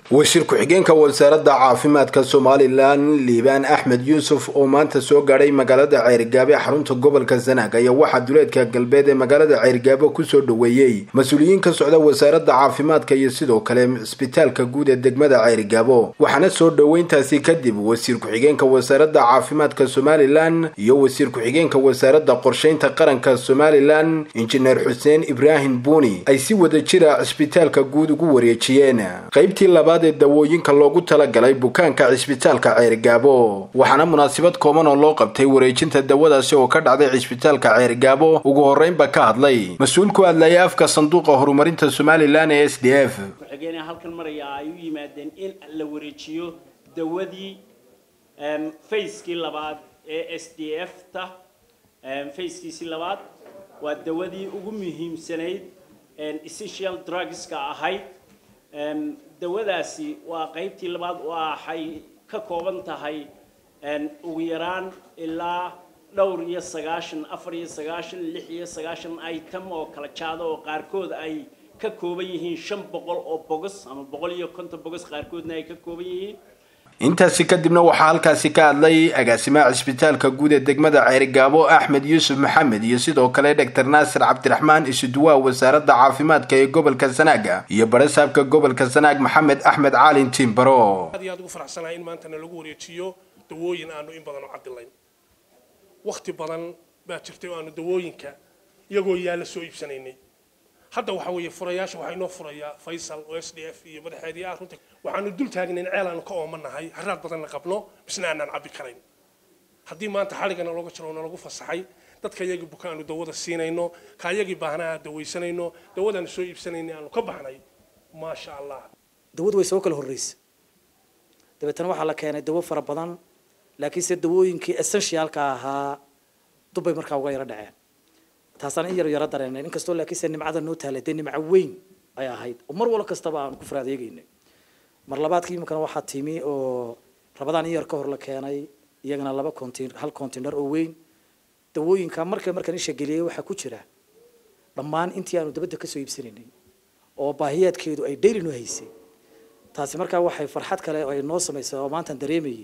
wasiir ku-xigeenka wasaaradda caafimaadka somalilan liibaan axmed yuusuf oo maanta soo gaadhay magaalada ceerigaabo ee xarunta gobolka sanaag ayaa waxaa duleedka galbeed ee magaalada ceerigaabo kusoo dhoweeyey mas-uuliyiin ka socda wasaaradda caafimaadka iyo sidoo kale cisbitaalka guud ee degmada ceerigaabo waxaana soo dhoweyntaasi kadib wasiir ku-xigeenka wasaaradda caafimaadka somalilan iyo wasiir ku-xigeenka wasaaradda qorsheynta qaranka somalilan injineer xuseen ibraahim buuni ay si wada jira cisbitaalka guud ugu wareejiyeen qaybtii labaad ee dawooyinka loogu talagalay bukaanka cisbitaalka ceerigaabo waxaana munaasabad kooban oo loo qabtay wareejinta dawadaasi oo ka dhacday cisbitaalka ceerigaabo ugu horreynba ka hadlay mas-uul ku hadlaya afka sanduuqa horumarinta somalilan ee s d f ku-xigeenaha halkan maraya ay u yimaadeen in la wareejiyo dawadii fayskii labaad ee s d f ta fayskiisii labaad waa dawadii ugu muhiimsanayd essential drugska ahayd dawadaasi waa qaybtii labaad waxay ka kooban tahay ugu yaraan ilaa dhowr iyo sagaashan afar iyo sagaashan lix iyo sagaashan item oo kala jaada oo qaarkood ay ka kooban yihiin shan boqol oo bogos ama boqol iyo konton bogos qaarkoodna ay ka kooban yihiin intaasi kadibna waxaa halkaasi ka hadlay agaasimaha cisbitaalka guud ee degmada ceerigaabo axmed yuusuf maxamed iyo sidoo kale doctor naasir cabdiraxmaan isuduwaa wasaaradda caafimaadka ee gobolka sanaaga iyo barasaabka gobolka sanaag maxamed axmed caalin tiimbaro aad iyo aad ugu faraxsanahay in maantana lagu wareejiyo dawooyin aanu in badan u cadilayn wakti badan baa jirtay oo aanu dawooyinka iyagoo yaalla soo iibsanaynay hadda waxa weeye furayaasha waxaa inoo furayaa faysal oo s d f iyo madaxeedii ah runta waxaanu dul taagnayn ceel aanu ka oomanahay haraad badanna qabno bisna aanaan cabbi karayn haddii maanta xaligana looga jiro nalagu fasaxay dadka iyagii buka aanu dawada siinayno ka iyagii baahnaa dawaysanayno dawadaanu soo iibsanaynay aanu ka baxnay maasha allah dawadu way soo kala horreysa dabeetana waxaa la keenay dawo fara badan laakiinse dawooyinkii essentialka ahaa dubbay markaa uga yaro dhaceen taasaan in yaro yaro dareenay inkastoo laakiinse nimcada noo taalay dee nimco weyn ay ahayd oo mar walo kastaba aanu ku faraadeegaynay mar labaadkii iminkana waxaa timi oo rabadaan in yar ka hor la keenay iyagana laba contin hal container oo weyn dawooyinka marka markaan isha geliyay waxaa ku jira dhammaan intii aanu dabadda kasoo iibsanaynay oo baahiyaadkeedu ay daily noo haysay taasi markaa waxay farxad kale ay noo samaysay oo maantaan dareemayay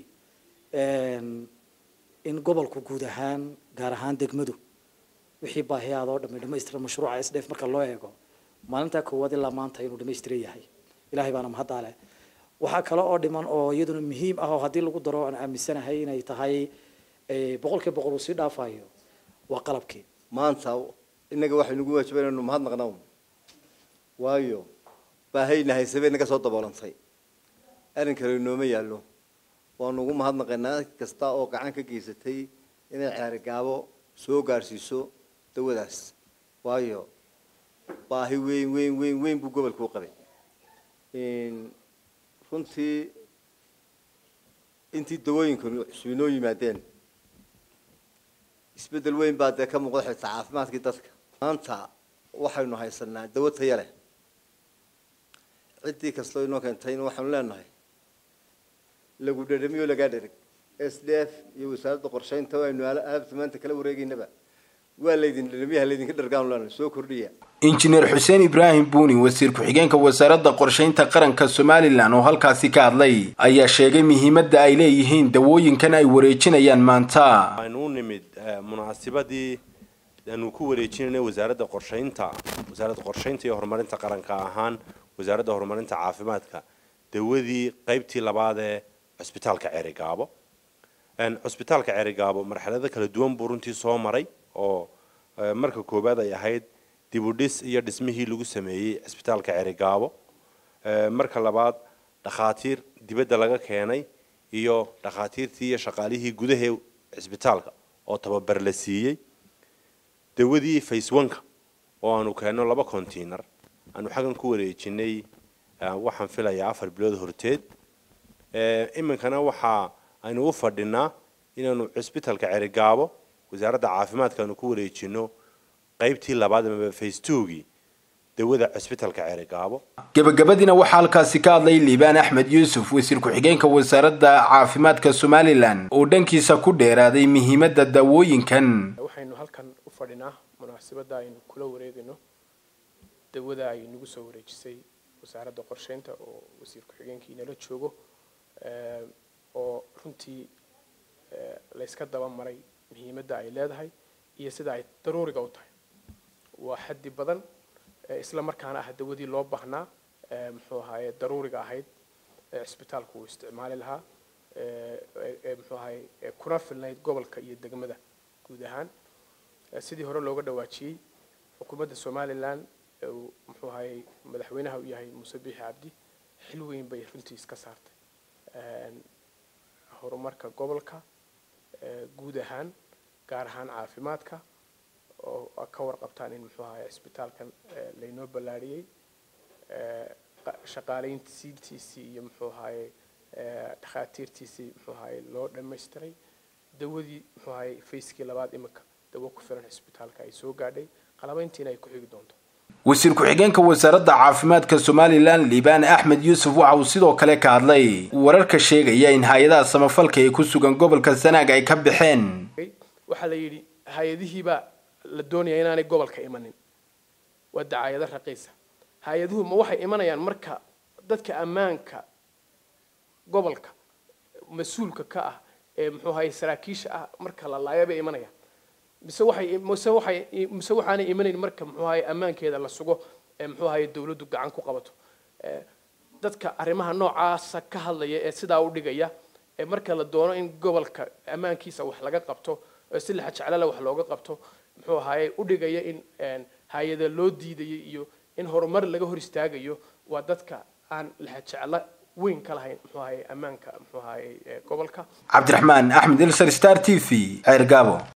in gobolku guud ahaan gaar ahaan degmadu wixii baahiyaada oo dhamay dhamaystiran mashruuca s d f marka loo eego maalintaa koowaad ilaa maanta inuu dhamaystiran yahay ilahay baana mahaddaa leh waxaa kale oo dhiman oo iyaduna muhiim ah oo haddii lagu daro aan aaminsanahay inay tahay boqolkiiba boqol uu sii dhaafayo waa qalabkii maanta innaga waxay nagu waajiba inaynu mahadnaqna waayo baahayna haysabay naga soo daboolantay arrin kale inooma yaallo waanu ugu mahadnaqaynaa kasta oo gacan ka geysatay inay ceerigaabo soo gaadhsiiso dawadaas waayo baahi weyn weyn weyn weyn buu gobolka u qabay runtii intii dawooyinkanu cusub inoo yimaadeen isbeddel weyn baa dee ka muuqda xitaa caafimaadkii dadka maanta waxaynu haysanaa dawo taya leh ciddii kastoo inoo keentayna waxaanu leenahay lagu dhadhamiyo lagaa dhereg s d f iyo wasaaradda qorsheynta aynu alaabta maanta kala wareegaynaba waa laydin dhadhamiyaha laydinka dhargaan leenahay soo kordhiya injineer xuseen ibraahim buuni wasiir ku-xigeenka wasaaradda qorsheynta qaranka somalilan oo halkaasi ka hadlay ayaa sheegay muhiimadda ay leeyihiin dawooyinkan ay wareejinayaan maanta waxaynu u nimid munaasibadii aanu ku wareejinayna wasaaradda qorsheynta wasaaradda qorsheynta iyo horumarinta qaranka ahaan wasaaradda horumarinta caafimaadka dawadii qaybtii labaad ee cusbitaalka ceerigaabo cusbitaalka ceerigaabo marxalado kala duwan buu runtii soo maray oo marka koowaad ay ahayd dibudhis iyo dhismihii lagu sameeyey cisbitaalka ceerigaabo marka labaad dhakhaatiir dibadda laga keenay iyo dhakhaatiirtii iyo shaqaalihii gudahee cisbitaalka oo tababar la siiyey dawadii faceonka oo aanu keenno laba container aanu xaggan ku wareejinay waxaan filayaa afar bilood horteed iminkana waxa aynu u fadhinaa inaanu cisbitaalka ceerigaabo wasaaradda caafimaadka aanu ku wareejino qaybtii labaad ama face twogii dawada cisbitaalka ceerigaabo gebagabadiina waxaa halkaasi ka hadlay liibaan axmed yuusuf wasiir ku-xigeenka wasaaradda caafimaadka somalilan oo dhankiisa ku dheeraaday muhiimadda dawooyinkan waxaynu halkan u fadhinaa munaasabadda aynu kula wareegayno dawada ay nagu soo wareejisay wasaaradda qorsheynta oo wasiir ku-xigeenkii nala joogo oo runtii layska daba maray muhiimadda ay leedahay iyo sida ay daruuriga u tahay waa xaddi badan isla markaana ah dawadii loo baahnaa muxuu ahaaye daruuriga ahayd cisbitaalku uu isticmaali lahaa muxuu ahaye kuna filnayd gobolka iyo degmada guud ahaan sidii hore looga dhawaajiyey xukuumadda somalilan muxuu ahaye madaxweynaha u yahay muuse biixi cabdi xil weyn bay runtii iska saartay horumarka gobolka guud ahaan gaar ahaan caafimaadka oo ka warqabtaan in muxuu ahaye cisbitaalkan laynoo ballaariyey shaqaalayntiisii iyo muxuu ahaye dhakhaatiirtiisii muxuu ahaye loo dhammaystiray dawadii muxuu ahaye fayskii labaad imika dawo ku filan cisbitaalka ay soo gaadhay qalabayntiina ay ku xigi doonto wasiir ku-xigeenka wasaaradda caafimaadka somalilan liibaan axmed yuusuf waxa uu sidoo kale ka hadlay wararka sheegaya in hay-adaha samafalka ee ku sugan gobolka sanaag ay ka baxeen waxaa la yidhi hay-adihiibaa la doonaya inaanay gobolka imanin waa dacaayado raqiisa hay-aduhu ma waxay imanayaan marka dadka ammaanka gobolka mas-uulka ka ah ee muxuu ahaye saraakiisha ah marka la laaya bay imanayaan mise waxay mise waxay mise waxaanay imanayn marka muxuu ahaye ammaankeeda la sugo ee muxuu ahaye dawladdu gacan ku qabato dadka arrimaha noocaasa ka hadlaya ee sidaa u dhigaya ee marka la doono in gobolka ammaankiisa wax laga qabto si laxajeclala wax looga qabto muxuu ahaye u dhigaya in hay-ada loo diidayo iyo in horumar laga hor istaagayo waa dadka aan laxajeclo weyn ka lahayn muxuu ahaye ammaanka muxuu ahaye gobolka cabdiraxmaan axmed ilsar star t v ceer gaabo